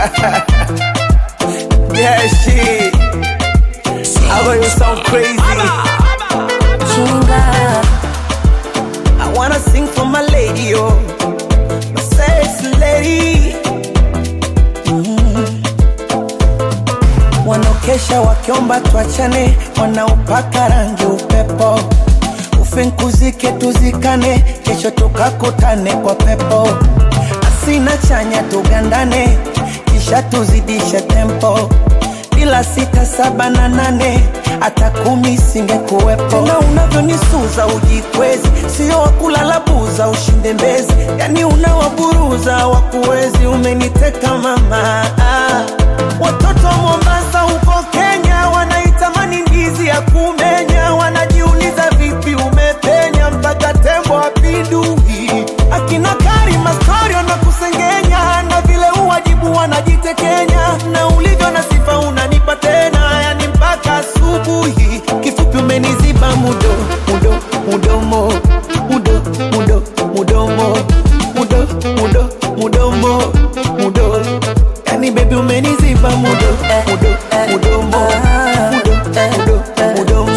yeah, shit. I know you sound crazy. Chinga, I wanna sing for my lady, oh, my sexy lady. Mm. Wanaokesha wakiomba tuachane, wanaopaka rangi upepo, ufinkuzike tuzikane, kesho tukakutane kwa pepo, asina chanya tugandane, kisha tuzidishe tempo bila sita saba na nane hata kumi singekuwepo. Tena unavyonisuza ujikwezi, sio wakulala buza ushinde mbezi, yani unawaburuza wakuwezi. Umeniteka mama, ah. watoto wa Mombasa huko Kenya wanaitamani ndizi ya kumenya, wanajiuliza vipi umepenya mpaka tembo apindui. Akina Karima story wanakusengenya na vile uwajibu wanajitekenya, na ulivyo na sifa unanipa tena, yani mpaka asubuhi. Kifupi umeniziba mudo mudo mudomo mudo mudo mudomo mudo mudo mudomo mudo, yani baby umeniziba mudo mudo mudomo mudo mudo mudomo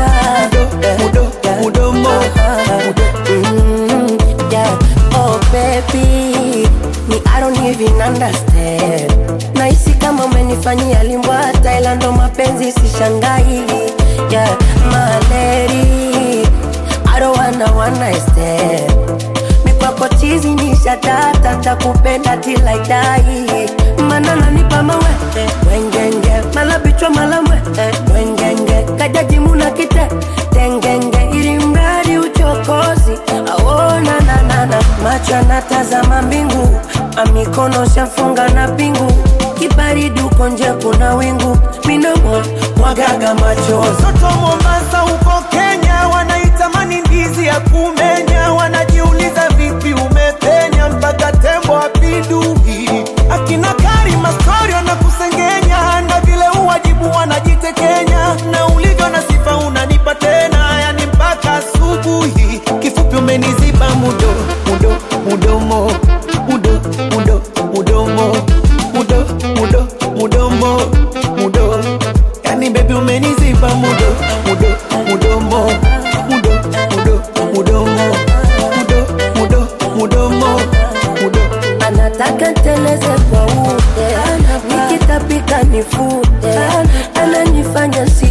mudo mudo mudomo mudo mm, yeah. Oh baby, me I don't even understand. Nahisi kama umenifanyia limbwa Thailand, ndo mapenzi sishangai. Yeah, my lady, I don't wanna one night stand. Mikwako chizi ni shatata, takupenda till I die. Mana nanipa mawe wengenge, mala bichwa mala mwe wengenge, kajaji muna kite tengenge, ili mradi uchokozi aona nanana, macho anatazama mbingu, amikono shafunga na pingu, kibaridi uko nje kuna wingu, minomo mwagaga machozi Watoto wa Mombasa huko Kenya wanaitamani ndizi ya kumenya, wanajiuliza vipi umepenya mpaka tembo apindui. Akina Karima story wanakusengenya, na vile uwajibu wanajitekenya, na ulivyo na sifa unanipa tena, yani mpaka asubuhi. Kifupi umeniziba mudo mudo mudomo mudo mudo mudomo mudo mudo mudomo mudo Yani baby umeniziba mudo mudo mudomo mudo mudo mudomo mudo mudo mudomo mudo anataka nteleze kwa ude, nikitapika nifute, ananifanya si